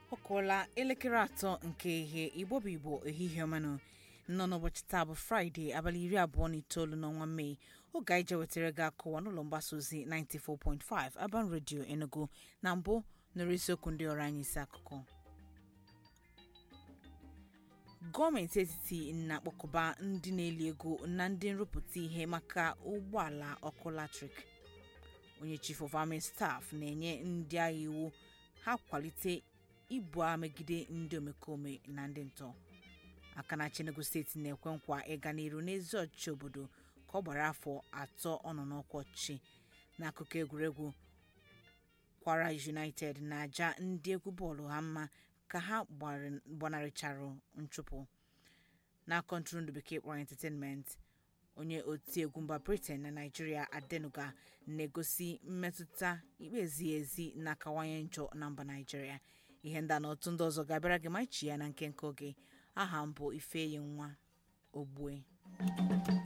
ọ kụọla elekere atọ nke ihe igbo bụ igbo ehihie ọmanụ nọ n'ụbọchị taa bụ fraịde abalị iri abụọ na itoolu n'ọnwa mee oge anyị je wetara gị akụwa n'ụlọ mgbasa ozi 94.5 Aban Radio Enugu na mbụ nụrụ isiokwu ndị ọrụ anyị isi akụkọ gọọmenti etiti na-akpọkọba ndị na-eli ego na ndị nrụpụta ihe maka ụgbọala ọkụ latrik onye chief of army staff na-enye ndị agha iwu ha kwalite ibu agha megide ndị omekome na ndị ntọ aka na Enugu steeti na-ekwe nkwa ịga n'iru n'ezi ọchịchị obodo ka ọ gbara afọ atọ ọ nọ n'ọkwa ọchịchị n'akụkọ egwuregwu kwara united na-aja ndị egwu bọọlụ ha mma ka ha gbanarịchara nchụpụ n'akọ ntụrụndụ bekee kpọrọ entertainment onye otiegwu mba britain na naijiria adenuga na-egosi mmetụta ikpe ezighị ezi na-akawanye njọ na mba naijiria ihe ndị a na otu ndị ọzọ ga-abịara gị ma ichi ya na nke nke oge aha m bụ ifeyi nwa ogbue